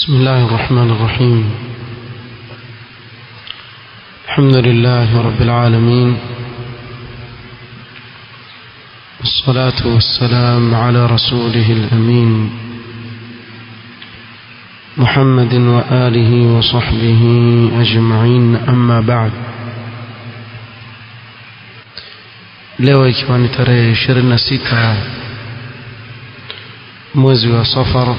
بسم الله الرحمن الرحيم الحمد لله رب العالمين والصلاة والسلام على رسوله الأمين محمد وآله وصحبه أجمعين أما بعد leo ikiwa ni tarehe 26 mwezi wa safar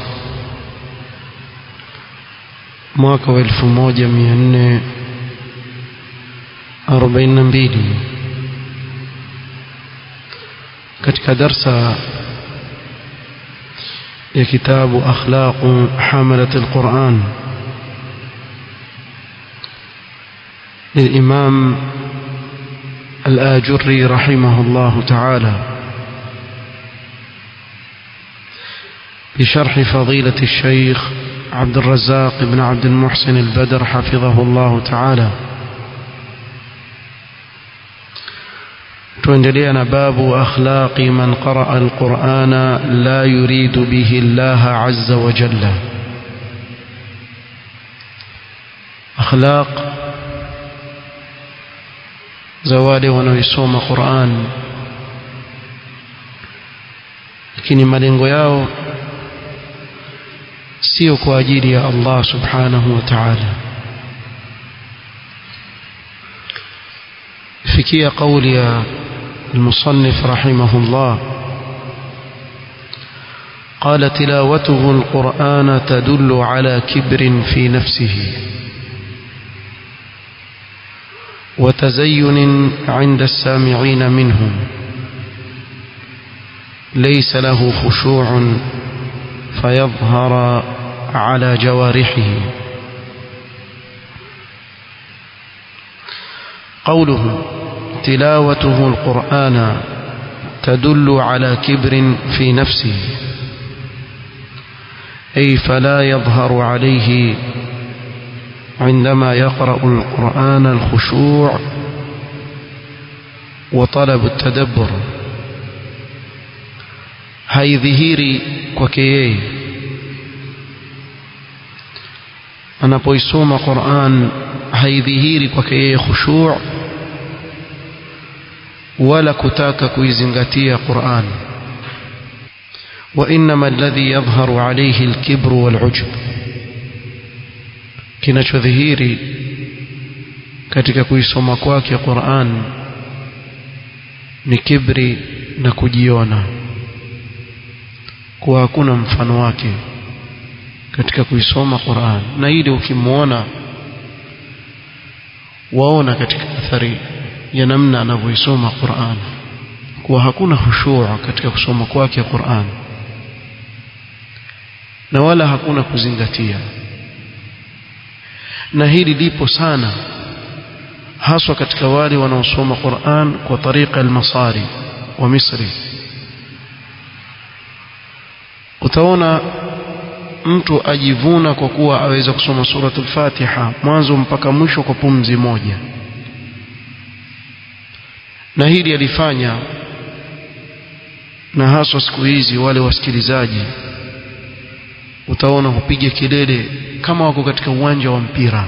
mwaka wa 1442 katika darsa ya kitabu akhlaqu hamalat alquran للإمام الآجري رحمه الله تعالى بشرح فضيلة الشيخ عبد الرزاق بن عبد المحسن البدر حفظه الله تعالى تندلينا باب أخلاق من قرأ القرآن لا يريد به الله عز وجل أخلاق زوالي wanaoisoma Qur'an lakini malengo yao sio kwa ajili ya Allah subhanahu wa ta'ala fikia kauli ya المصنف رحمه الله قال تلاوته القرآن تدل على كبر في نفسه وتزين عند السامعين منه ليس له خشوع فيظهر على جوارحه قوله تلاوته القرآن تدل على كبر في نفسه أي فلا يظهر عليه عندما يقرأ القرآن الخشوع وطلب التدبر haidhihiri kwake yeye anapoisoma Qur'an haidhihiri kwake yeye khushu' wala kutaka kuizingatia Qur'an wa inma alladhi yadhharu alayhi al-kibr wal-'ujb kinachodhihiri katika kuisoma kwake Qur'an ni kibri na kujiona kuwa hakuna mfano wake katika kuisoma Qur'an na hili ukimwona waona katika athari ya namna anavyoisoma Qur'an kuwa hakuna hushuu katika kusoma kwake Qur'an na wala hakuna kuzingatia na hili lipo sana haswa katika wale wanaosoma Qur'an kwa tariqa al-masari wa Misri utaona mtu ajivuna kwa kuwa aweza kusoma suratul Fatiha mwanzo mpaka mwisho kwa pumzi moja na hili alifanya na haswa siku hizi wale wasikilizaji utaona hupiga kelele kama wako katika uwanja wa mpira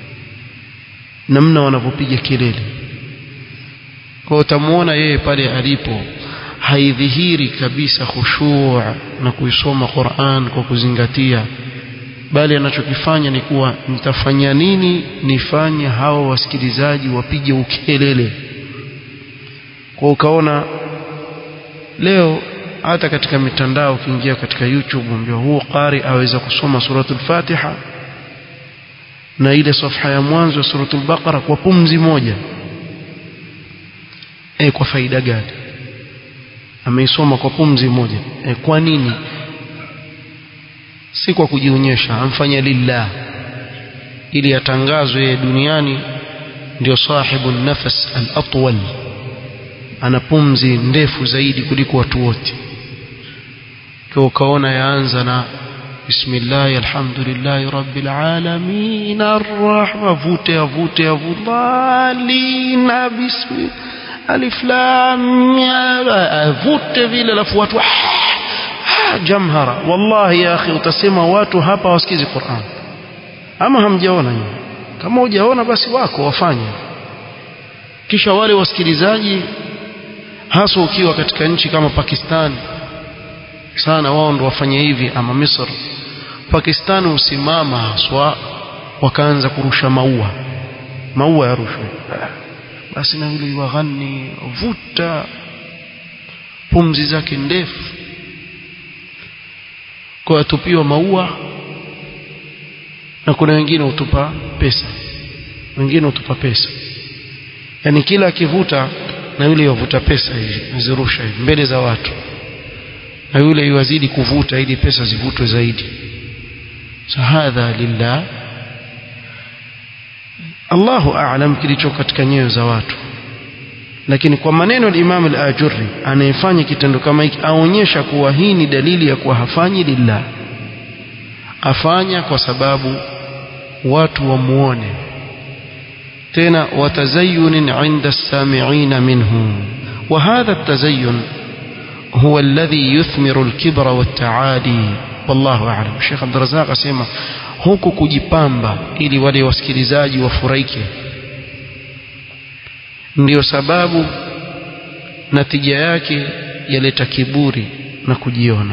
namna wanavyopiga kelele kwa utamuona yeye pale alipo haidhihiri kabisa khushu' na kuisoma Qur'an kwa kuzingatia bali anachokifanya ni kuwa nitafanya nini nifanye hao wasikilizaji wapige ukelele kwa ukaona leo hata katika mitandao ukiingia katika YouTube ndio huo qari aweza kusoma suratul Fatiha na ile safha ya mwanzo ya suratul Baqara kwa pumzi moja e, kwa faida gani ameisoma kwa pumzi moja e, kwa nini si kwa kujionyesha amfanya lillah ili atangazwe yeye duniani ndio sahibu nafas al-atwal ana pumzi ndefu zaidi kuliko watu wote kwa ukaona yaanza na bismillah alhamdulillah rabbil alamin arrahman avute avute avudhalina bismillah alif lam avute vile alafu watu ah jamhara wallahi ya akhi utasema watu hapa wasikizi Qur'an ama hamjaona nyinyi kama hujaona basi wako wafanye kisha wale wasikilizaji hasa ukiwa katika nchi kama Pakistan sana wao ndo wafanye hivi ama Misri Pakistan usimama haswa wakaanza kurusha maua maua ya rushwa basi na yule waghani vuta pumzi zake ndefu kwa atupiwa maua na kuna wengine utupa pesa wengine utupa pesa yani kila akivuta na yule yavuta pesa hivi azirusha hivi mbele za watu na yule yuwazidi kuvuta ili pesa zivutwe zaidi sahadha lillah Allahu a'lam kilicho katika nyoyo za watu lakini kwa maneno ya Imam al-Ajurri anayefanya kitendo kama hiki aonyesha kuwa hii ni dalili ya kuwa hafanyi lillah afanya kwa sababu watu wamuone tena watazayun inda as-sami'in minhu wa hadha at-tazayyun huwa alladhi yuthmiru al-kibra wat-ta'ali wallahu a'lam Sheikh Abdul Razzaq asema huku kujipamba ili wale wasikilizaji wafurahike ndiyo sababu natija yake yaleta kiburi na kujiona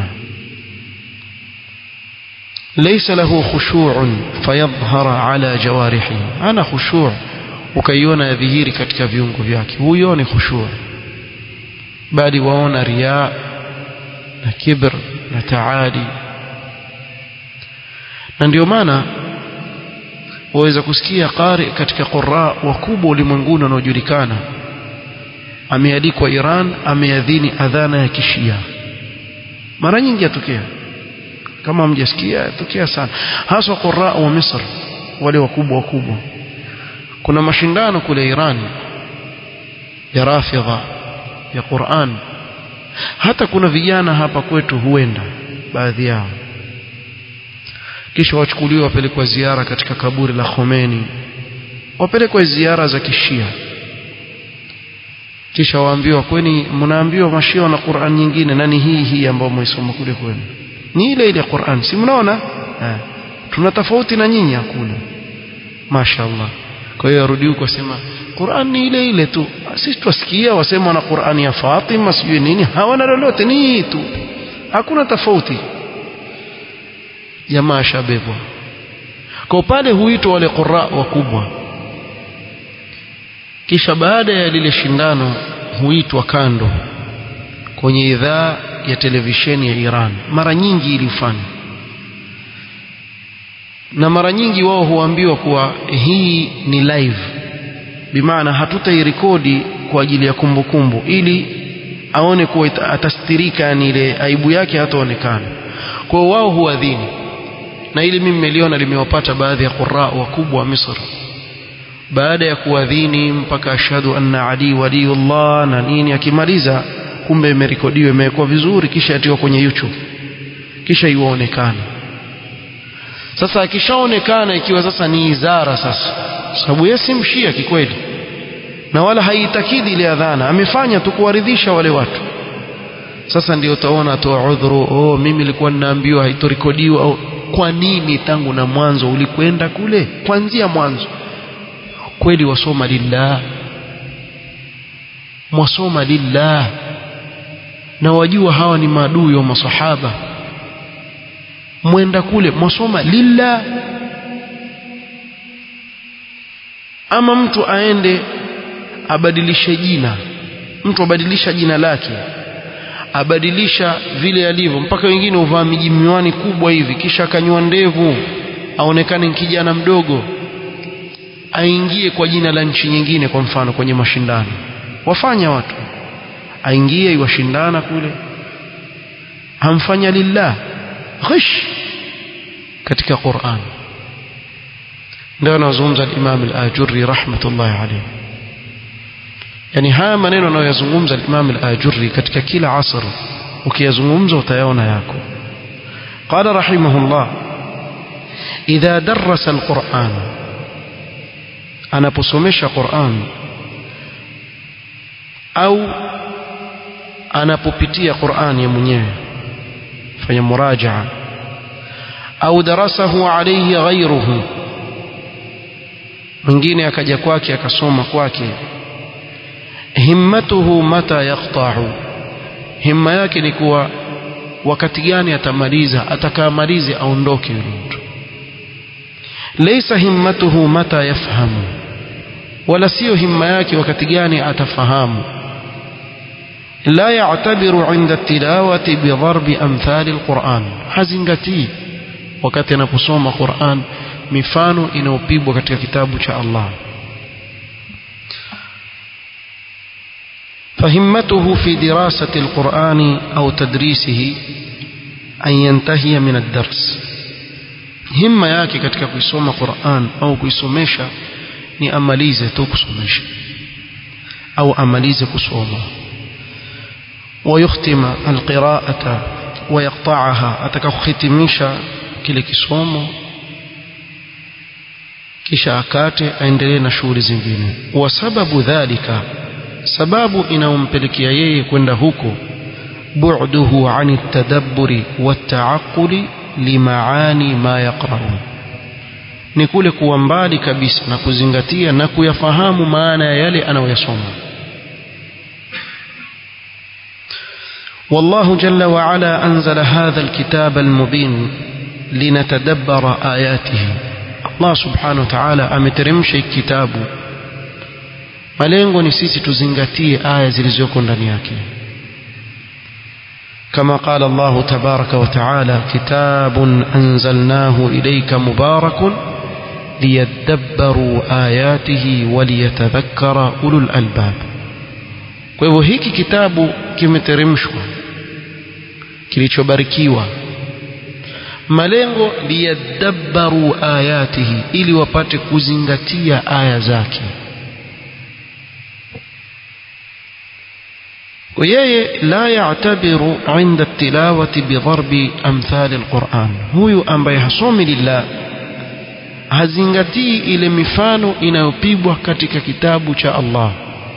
laysa lahu khushu'un fayadhhara ala jawarihi ana khushu' ukaiona yadhihiri katika viungo vyake huyo ni khushu' bali waona riya na kibr na taali na ndio maana waweza kusikia qari katika qurra wakubwa ulimwenguni wanaojulikana amealikwa Iran ameadhini adhana ya kishia mara nyingi yatokea kama mjasikia yatokea sana hasa qurra wa Misri wale wakubwa wakubwa kuna mashindano kule Iran ya rafidha ya Qur'an hata kuna vijana hapa kwetu huenda baadhi yao kisha wachukuliwe wapelekwa ziara katika kaburi la Khomeini wapelekwa ziara za kishia kisha waambiwa kweni mnaambiwa mashia na Qur'an nyingine nani hii hii ambayo mwisoma kule kwenu ni ile ile Qur'an si mnaona eh tuna tofauti na nyinyi hakuna mashaallah kwa hiyo arudi huko asema Qur'an ni ile ile tu sisi twasikia wasema na Qur'an ya Fatima sijui nini hawana lolote ni tu hakuna tofauti jamaa shabebwa kwa pale huitwa wale qurra wakubwa kisha baada ya lile shindano huitwa kando kwenye idhaa ya televisheni ya Iran mara nyingi ilifanya na mara nyingi wao huambiwa kuwa hii ni live bimaana hatutairekodi kwa ajili ya kumbukumbu kumbu, ili aone kuwa atastirika yani ile aibu yake hataonekana kwa wao huadhini na ili mimi nimeliona limewapata baadhi ya qurra wakubwa wa Misri baada ya kuadhini mpaka ashhadu anna ali waliyullah na nini akimaliza kumbe imerekodiwa imewekwa vizuri kisha atiwa kwenye YouTube kisha iwaonekana sasa akishaonekana ikiwa sasa ni izara sasa sababu yeye si mshia kikweli na wala haitakidi ile adhana amefanya tu kuwaridhisha wale watu sasa ndio utaona atoa udhuru oh mimi nilikuwa ninaambiwa haitorekodiwa oh, kwa nini tangu na mwanzo ulikwenda kule kuanzia mwanzo kweli wasoma lillah mwasoma lillah na wajua hawa ni maadui wa masahaba mwenda kule mwasoma lillah ama mtu aende abadilishe jina mtu abadilisha jina lake abadilisha vile alivyo mpaka wengine uvaa miji miwani kubwa hivi kisha akanywa ndevu aonekane kijana mdogo aingie kwa jina la nchi nyingine kwa mfano kwenye mashindano wafanya watu aingie iwashindana kule hamfanya lillah ghish katika Qur'an ndio anazungumza al-Imam al-Ajurri rahmatullahi alayhi yani haya maneno anayoyazungumza al-Imam al-Ajurri katika kila asr ukiyazungumza utayaona yako qala rahimahullah idha darasa al-Qur'an anaposomesha Qur'an au anapopitia Qur'an ya mwenyewe fanya murajaa au darasahu alayhi ghayruhu mwingine akaja kwake akasoma kwake himmatuhu mata yaqta'u himma yake ni kuwa wakati gani atamaliza atakaamalize aondoke yule mtu laysa himmatuhu mata yafhamu wala sio himma yake wakati gani atafahamu la ya'tabiru 'inda tilawati bi dharbi amthali alquran hazingatii wakati anaposoma Qur'an mifano inayopigwa katika kitabu cha Allah فهمته في دراسة القرآن أو تدريسه أن ينتهي من الدرس همة yake katika kuisoma Qur'an au kuisomesha ni amalize tu kusomesha au amalize kusoma ويختم القراءة ويقطعها atakakuhitimisha kile kisomo kisha akate aendelee na shughuli zingine wa sababu dhalika sababu inayompelekea yeye kwenda huko bu'duhu ani at-tadabburi wat-ta'aqquli limaani ma yaqra'u ni kule kuwa mbali kabisa na kuzingatia na kuyafahamu maana ya yale anayoyasoma والله جل وعلا أنزل هذا الكتاب المبين لنتدبر آياته الله سبحانه وتعالى أمترمش الكتاب malengo ni sisi tuzingatie aya zilizoko ndani yake كما قال الله تبارك وتعالى كتاب أنزلناه إليك مبارك ليدبروا آياته وليتذكر أولو الألباب kwa hivyo hiki kitabu kimeteremshwa kilichobarikiwa malengo liyadabbaru ayatihi ili wapate kuzingatia aya zake ويي لا يعتبر عند التلاوة بضرب أمثال القرآن هو ambaye hasomi lillah hazingatii ile mifano inayopigwa katika kitabu cha Allah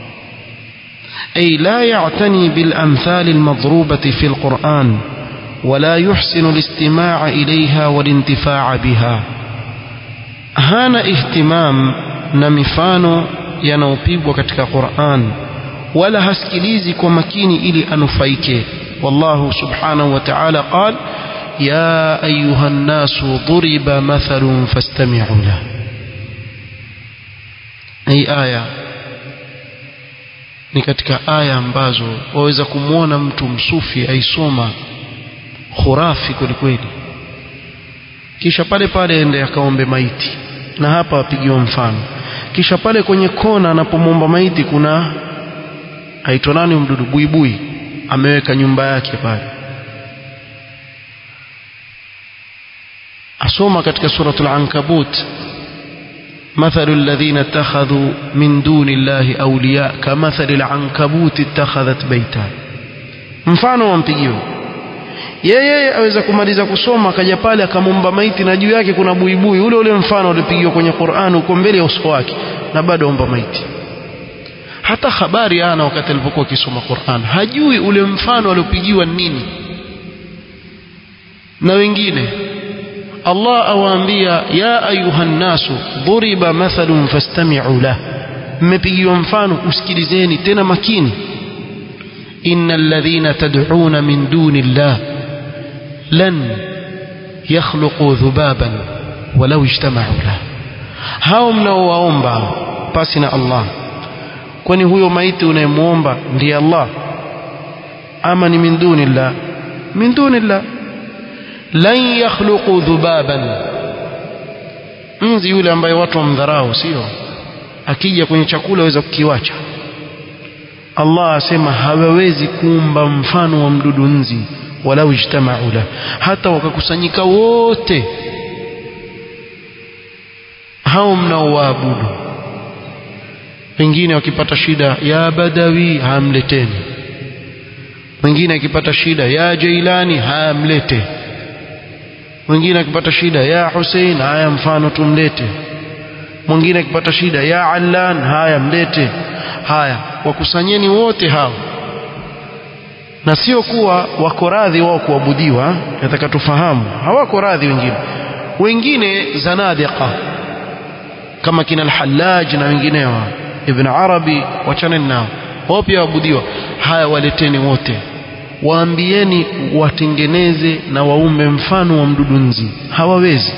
أي لا يعتني بالأمثال المضروبة في القرآن ولا يحسن الاستماع إليها والانتفاع بها هان اهتمام نمفانو ينوبيب katika Qur'an wala hasikilizi kwa makini ili anufaike wallahu subhanahu wa ta'ala qal ya ayuha an-nasu duriba mathalun fastami'u la hii aya ni katika aya ambazo waweza kumwona mtu msufi aisoma khurafi kwelikweli kisha pale pale ende akaombe maiti na hapa apigiwa mfano kisha pale kwenye kona anapomwomba maiti kuna aitwa nani mdudu buibui ameweka nyumba yake pale asoma katika suratul ankabut مثل الذين اتخذوا من دون الله أولياء كمثل العنكبوت اتخذت بيتا mfano wampigiwa yeye aweza kumaliza kusoma akaja pale akamumba maiti na juu yake kuna buibui ule ule mfano uliopigiwa kwenye Qur'an uko mbele ya uso wake na bado omba maiti hata habari ana wakati alipokuwa akisoma Qur'an hajui ule mfano aliopigiwa nini na wengine Allah awaambia ya ayuhan nasu duriba mathalun fastami'u lah mmepigiwa mfano usikilizeni tena makini innal ladhina tad'una min duni llah lan yakhluqu dhubaban walau ijtama'u lah hao mnaowaomba pasi na Allah kwani huyo maiti unayemwomba ndiye Allah ama ni min duni llah min duni llah lan yakhluqu dhubaban nzi yule ambaye watu wamdharau sio akija kwenye chakula aweza kukiwacha Allah asema hawawezi kuumba mfano wa mdudu nzi walau ijtama'u la hata wakakusanyika wote hao mnaowaabudu wengine wakipata shida ya badawi hamleteni mwingine akipata shida ya jailani hamlete mwingine akipata shida ya Hussein haya mfano tumlete mwingine akipata shida ya Allan haya mlete haya wakusanyeni wote hao na sio kuwa wako radhi wao kuabudiwa nataka tufahamu hawako radhi wengine wengine zanadiqa kama kina al-Hallaj na wengineo Ibn Arabi wachane nao wao pia waabudiwa haya waleteni wote waambieni watengeneze na waume mfano wa mdudu nzi hawawezi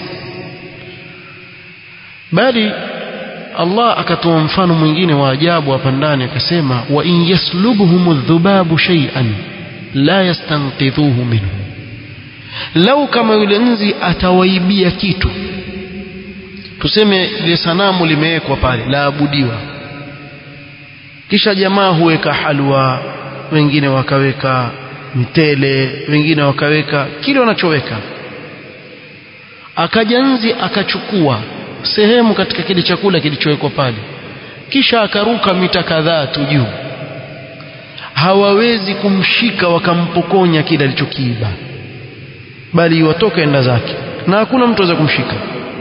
bali Allah akatoa mfano mwingine wa ajabu hapa ndani akasema wa in yaslubhum adh-dhubabu shay'an la yastanqidhuhu minhu lau kama yule nzi atawaibia kitu tuseme ile sanamu limewekwa pale laabudiwa kisha jamaa huweka halwa wengine wakaweka mtele wengine wakaweka kile wanachoweka akaja nzi akachukua sehemu katika kile chakula kilichowekwa pale kisha akaruka mita kadhaa tu juu hawawezi kumshika wakampokonya kile alichokiiba bali watoka enda zake na hakuna mtu aweza kumshika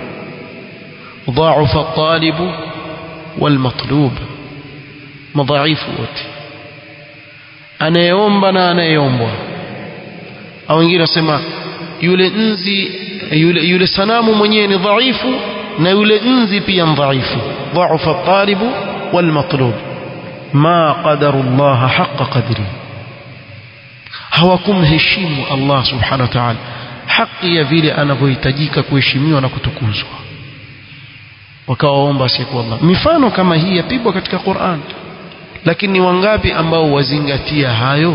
ضعف الطالب والمطلوب madhaifu wote anayeomba na anayeombwa au wengine wasema yule nzi yule, yule sanamu mwenyewe ni dhaifu na yule nzi pia ni dhaifu dhaufa talibu walmatlub ma qadaru llaha haqa qadri hawakumheshimu Allah subhanahu wa ta'ala haki ya vile anavyohitajika kuheshimiwa na kutukuzwa wakawaomba asiyekuwa Allah mifano kama hii yapigwa katika Qur'an lakini wangapi ambao wazingatia hayo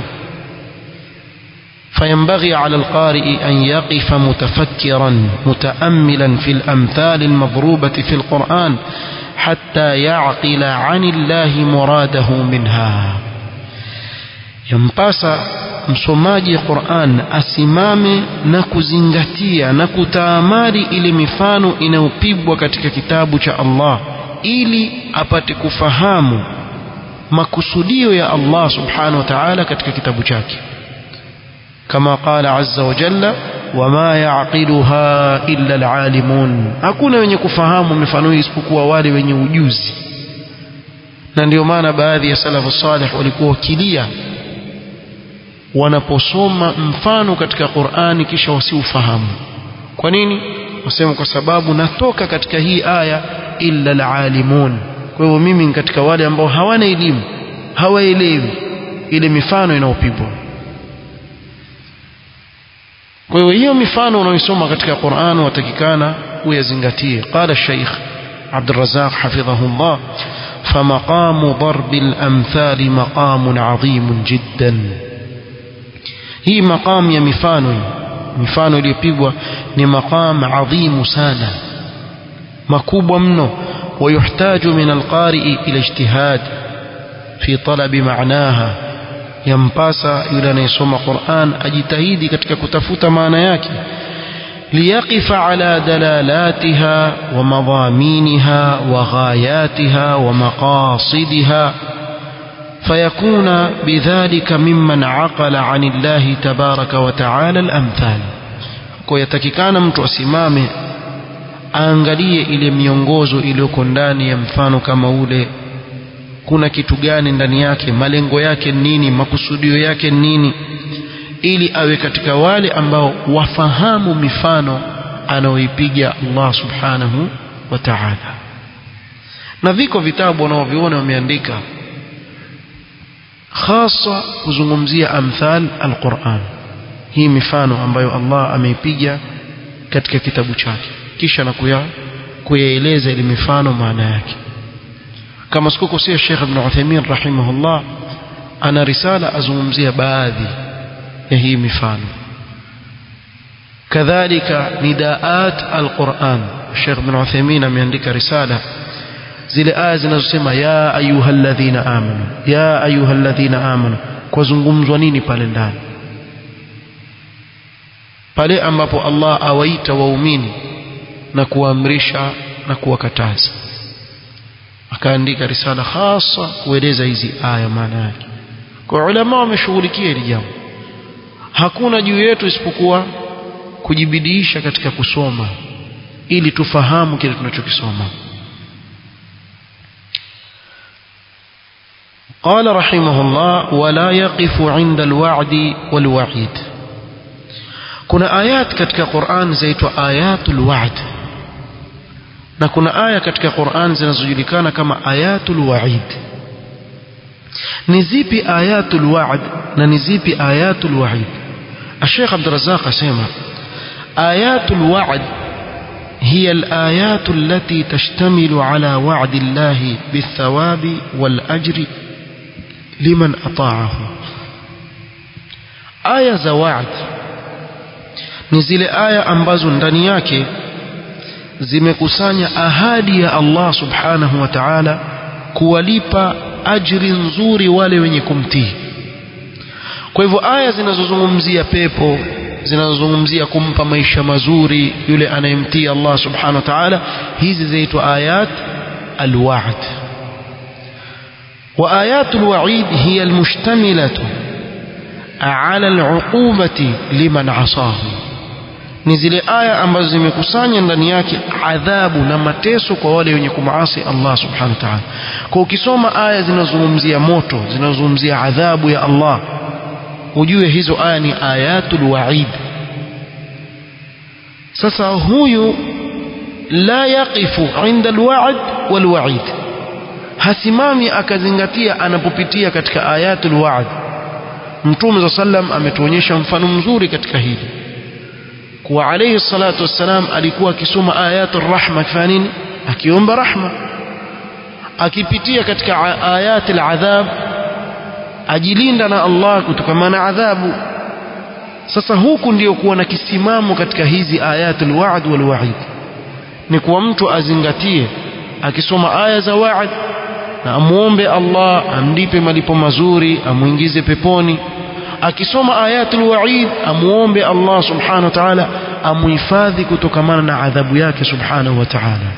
فينبغي على القارئ أن يقف متفكرا متأملا في الأمثال المضروبة في القرآن حتى يعقل عن الله مراده منها ينباس msomaji Qur'an asimame na kuzingatia na kutaamali ile mifano inayopigwa katika kitabu cha Allah ili apate kufahamu makusudio ya Allah subhanahu wa ta'ala katika kitabu chake kama qala azza wa jalla wama yaqiluha illa alalimun hakuna wenye kufahamu mifano hii isipokuwa wale wenye ujuzi na ndio maana baadhi ya salafu salih walikuwa wakilia wanaposoma mfano katika Qur'ani kisha wasiufahamu kwa nini wasema kwa sababu natoka katika hii aya illa alalimun kwa hivyo mimi katika wale ambao hawana elimu hawaelewi ile mifano inayopigwa kwa hiyo hiyo mifano unaoisoma katika Qur'an watakikana uyazingatie qala Sheikh عبد الرزاق حفظه الله فمقام ضرب الأمثال مقام عظيم جدا hii maqam ya mifano mifano iliyopigwa ni maqam adhimu sana makubwa mno ويحتاج من القارئ إلى اجتهاد في طلب معناها ينباسا يلا نيسوم قرآن أجتهيدي كتك كتفوت معنى yake ليقف على دلالاتها ومضامينها وغاياتها ومقاصدها فيكون بذلك ممن عقل عن الله تبارك وتعالى الأمثال kuyatakikana mtu asimame aangalie ile miongozo iliyoko ndani ya mfano kama ule kuna kitu gani ndani yake malengo yake nini makusudio yake nini ili awe katika wale ambao wafahamu mifano anaoipiga Allah subhanahu wa ta'ala na viko vitabu wanaoviona wameandika hasa kuzungumzia amthal alquran hii mifano ambayo Allah ameipiga katika kitabu chake kisha na kuya kuyaeleza ile mifano maana yake kama sikukosea Sheikh Ibn Uthaymeen rahimahullah ana risala azungumzia baadhi ya hii mifano kadhalika nidaat alquran Sheikh Ibn Uthaymeen ameandika risala zile aya zinazosema ya ayyuhalladhina amanu ya ayyuhalladhina amanu kwa zungumzwa nini pale ndani pale ambapo Allah awaita waumini na kuamrisha na kuwakataza akaandika risala hasa kueleza hizi aya maana yake kwa ulama wameshughulikia hili jambo hakuna juu yetu isipokuwa kujibidiisha katika kusoma ili tufahamu kile tunachokisoma قال رحمه الله ولا يقف عند الوعد والوعيد kuna ayat katika Qur'an zaitwa ayatul wa'd na kuna aya katika Qur'an zinazojulikana kama ayatul wa'id ni zipi ayatul wa'd na ni zipi ayatul wa'id Sheikh Abdul Razzaq asema ayatul wa'd هي الآيات التي تشتمل على وعد الله بالثواب والأجر لمن أطاعه آية za wa'd ni zile aya ambazo ndani yake zimekusanya ahadi ya Allah subhanahu wa ta'ala kuwalipa ajri nzuri wale wenye kumtii kwa hivyo aya zinazozungumzia pepo zinazozungumzia kumpa maisha mazuri yule anayemtii Allah subhanahu wa ta'ala hizi zaitwa ayat alwa'd wa ayatul wa'id hiya almushtamilatu ala al'uqubati liman asahu ni zile aya ambazo zimekusanya ndani yake adhabu na mateso kwa wale wenye kumaasi Allah subhanahu wa ta'ala kwa ukisoma aya zinazozungumzia moto zinazozungumzia adhabu ya Allah ujue hizo aya ni ayatul wa'id sasa huyu la yaqifu inda alwa'd walwa'id hasimami akazingatia anapopitia katika ayatul wa'd mtume sallam ametuonyesha mfano mzuri katika hili kuwa alayhi salatu wassalam alikuwa akisoma ayatul rahma kifanya nini akiomba rahma akipitia katika ayatul adhab ajilinda na Allah kutokana na adhabu sasa huku ndio kuwa na kisimamo katika hizi ayatul wa'd wal wa'id ni kuwa mtu azingatie akisoma aya za wa'd na amuombe Allah amlipe malipo mazuri amuingize peponi akisoma ayatul wa'id amuombe Allah subhanahu wa ta'ala amuhifadhi kutokamana na adhabu yake subhanahu wa ta'ala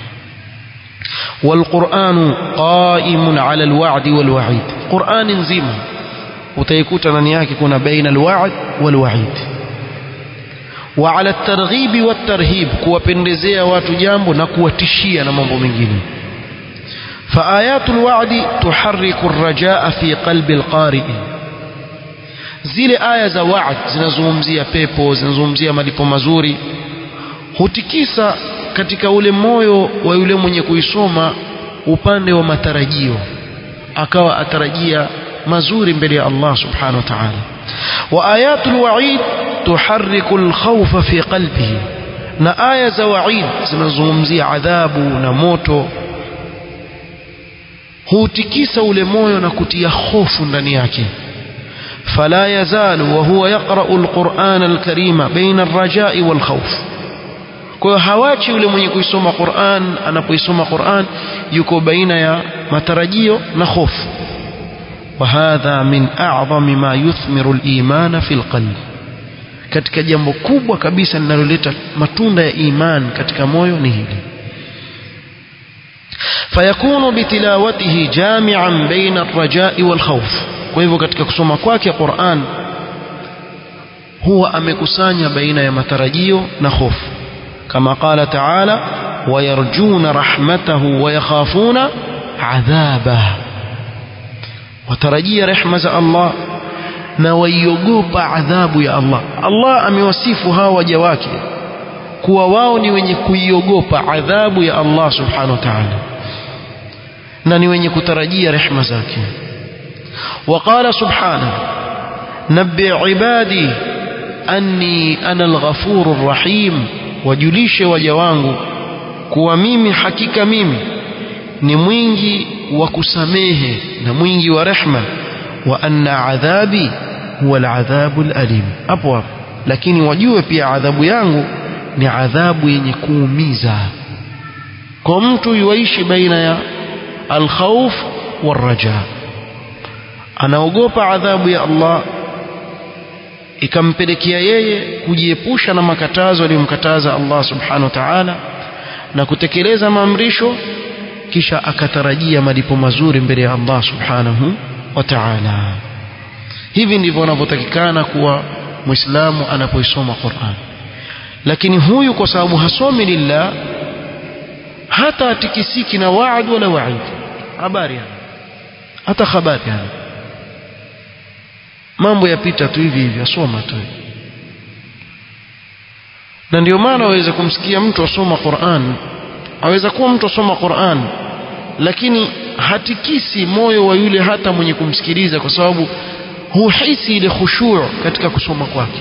والقرآن قائم على الوعد والوعيد قرآن نزيما utaikuta ndani yake kuna baina alwa'd walwa'id wa ala at-targhib wat-tarhib kuwapendezea watu jambo na kuwatishia na mambo mengine fa ayatul wa'di tuharriku ar-rajaa fi qalbi al-qari' zile aya za wa'd zinazungumzia pepo zinazungumzia malipo mazuri hutikisa katika ule moyo wa yule mwenye kuisoma upande wa matarajio akawa atarajia mazuri mbele ya Allah subhanahu wa ta'ala wa ayatul wa'id tuharriku al-khawfa fi qalbihi na aya za wa'id zinazungumzia adhabu na moto hutikisa ule moyo na kutia hofu ndani yake فلا يزال وهو يقرأ القرآن الكريم بين الرجاء والخوف kwa hiyo hawachi yule mwenye kuisoma Qur'an anapoisoma Qur'an yuko baina ya matarajio na hofu وهذا من أعظم ما يثمر الإيمان في القلب katika jambo kubwa kabisa linaloleta matunda ya iman katika moyo ni hili fayakunu bitilawatihi jami'an baina ar-raja'i wal khawf kwa hivyo katika kusoma kwake Qur'an huwa amekusanya baina ya matarajio na hofu kama qala ta'ala wayarjuna rahmatahu wayakhafuna adhabahu watarajia rehma za Allah na waiogopa adhabu ya Allah Allah amewasifu hawa waja wake kuwa wao ni wenye kuiogopa adhabu ya Allah subhanahu wa ta'ala na ni wenye kutarajia rehma zake وقال سبحانه نبئ عبادي أني أنا الغفور الرحيم wajulishe waja wangu kuwa mimi hakika mimi ni mwingi wa kusamehe na mwingi wa rehma wa anna adhabi huwa aladhabu alalim hapo hapo lakini wajue pia adhabu yangu ni adhabu yenye kuumiza kwa mtu yuishi baina ya alkhawf waraja anaogopa adhabu ya Allah ikampelekea yeye kujiepusha na makatazo aliyomkataza Allah subhanahu wa ta'ala na kutekeleza maamrisho kisha akatarajia malipo mazuri mbele ya Allah subhanahu wa ta'ala hivi ndivyo wanavyotakikana kuwa muislamu anapoisoma Qur'an lakini huyu kwa sababu hasomi lillah hata atikisiki na waad wala waid habari hata habari yani mambo yapita tu hivi hivi asoma tu na ndio maana waweza kumsikia mtu asoma Qur'an aweza kuwa mtu asoma Qur'an lakini hatikisi moyo wa yule hata mwenye kumsikiliza kwa sababu huhisi ile khushu' katika kusoma kwake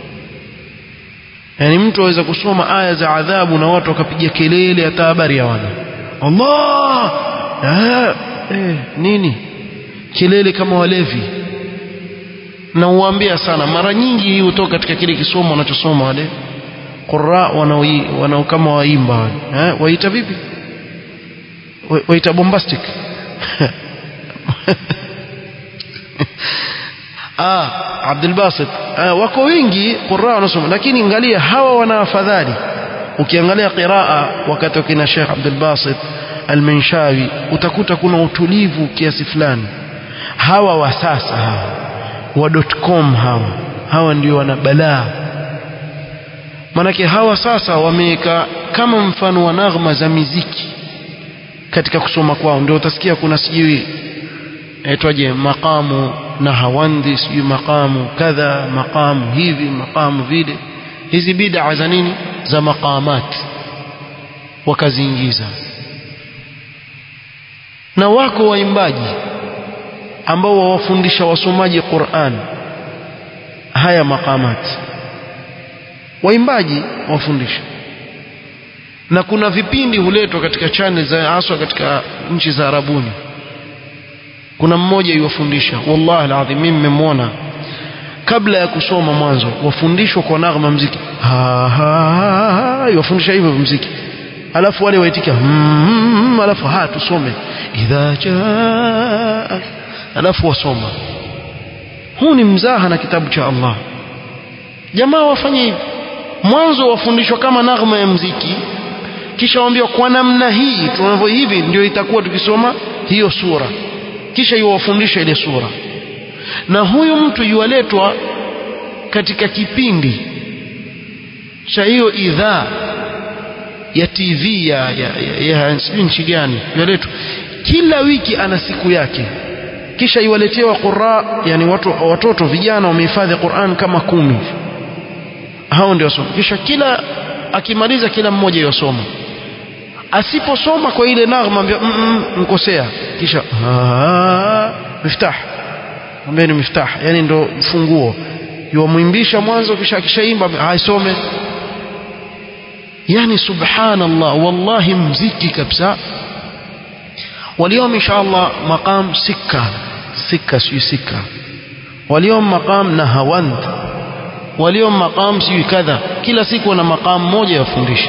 yani mtu aweza kusoma aya za adhabu na watu wakapiga kelele hata habari ya wana Allah ah, eh, nini kelele kama walevi na uambia sana mara nyingi hii hutoka katika kile kisomo wanachosoma wale qurra wanao kama waimba wale eh, waita vipi waita bombastic ah Abdul Basit ah, wako wingi qurra wanasoma lakini angalia hawa wana afadhali ukiangalia qiraa wakati wakina Sheikh Abdul Basit Al-Minshawi utakuta kuna utulivu kiasi fulani hawa wa sasa hawa wa .com hawa hawa ndio wana balaa manake hawa sasa wameweka kama mfano wa naghma za miziki katika kusoma kwao ndio utasikia kuna sijui aitwaje maqamu na hawandi sijui maqamu kadha maqamu hivi maqamu vile hizi bid'a za nini za maqamat wakaziingiza na wako waimbaji ambao wawafundisha wasomaji Qur'an haya maqamat waimbaji wafundisha na kuna vipindi huletwa katika channel za haswa katika nchi za Arabuni kuna mmoja yuwafundisha wallahi alazim mimi nimemwona kabla ya kusoma mwanzo wafundishwa kwa naghma mziki ha ha yuwafundisha hivyo mziki alafu wale waitika mm, alafu ha tusome idha jaa alafu wasoma huu ni mzaha na kitabu cha Allah jamaa wafanye hivi mwanzo wafundishwa kama naghma ya mziki kisha waambiwa kwa namna hii tunavyo hivi ndio itakuwa tukisoma hiyo sura kisha yuwafundisha ile sura na huyu mtu yuwaletwa katika kipindi cha hiyo idhaa ya TV ya, ya, ya, ya sijui nchi gani yuwaletwa kila wiki ana siku yake kisha iwaletewa qurra yani watu, watoto vijana wamehifadhi Qur'an kama kumi hao ndio wasoma kisha kila akimaliza kila mmoja yosoma asiposoma kwa ile naghma ambia mm, mm, mkosea kisha miftah ambia ni miftah yani ndo funguo yuamwimbisha mwanzo kisha akishaimba haisome yani subhanallah wallahi mziki kabisa واليوم إن شاء الله مقام سكة سكة سي سكة واليوم مقام نهاوند واليوم مقام سي كذا kila siku na maqam moja yafundisha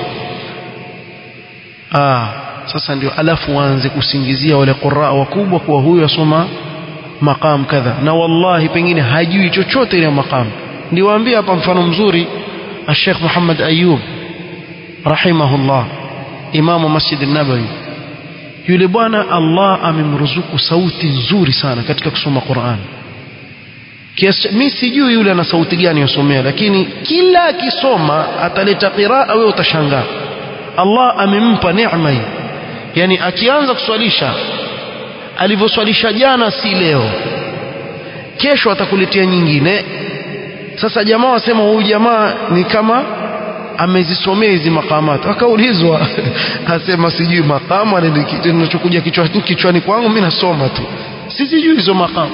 ah sasa ndio alafu waanze kusingizia wale qurra wakubwa kwa huyu asoma maqam kadha na wallahi pengine hajui chochote ile maqam niwaambia hapa mfano mzuri Sheikh Muhammad Ayub rahimahullah imamu Masjid an-Nabawi yule bwana Allah amemruzuku sauti nzuri sana katika kusoma Qur'an kiasi mimi sijui yule ana sauti gani yosomea lakini kila akisoma ataleta qiraa wewe utashangaa Allah amempa neema hii yani akianza kuswalisha alivyoswalisha jana si leo kesho atakuletea nyingine sasa jamaa wasema huyu jamaa ni kama amezisomea hizi makamati akaulizwa asema sijui makamu ninachokuja kichwani kichwani kwangu mimi nasoma tu sijui hizo makamu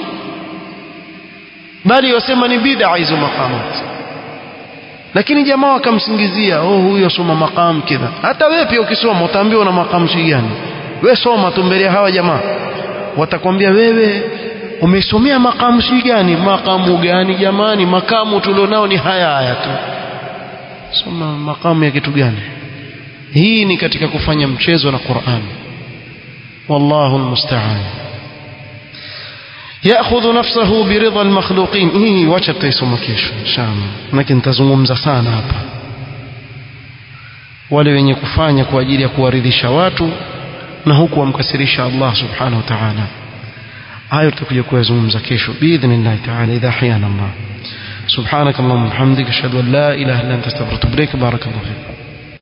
bali wasema ni bid'a hizo makamati lakini jamaa wakamsingizia oh huyu asoma makamu kidha hata wewe pia ukisoma utaambiwa na makamu si gani wewe soma tu mbele hawa jamaa watakwambia wewe umesomea makamu si gani makamu gani jamani makamu tulionao ni haya haya tu soma makamu ya kitu gani hii ni katika kufanya mchezo na Qur'an wallahu almusta'an ياخذ نفسه برضا المخلوقين hii wacha tutaisoma kesho inshallah lakini nitazungumza sana hapa wale wenye kufanya kwa ajili ya kuwaridhisha watu na huku wamkasirisha Allah subhanahu wa ta'ala hayo tutakuja kuyazungumza kesho biidhnillah ta'ala idha ahyana Allah سبحانك اللهم وبحمدك اشهد ان لا اله الا انت استغفرك واتوب اليك بارك الله فيك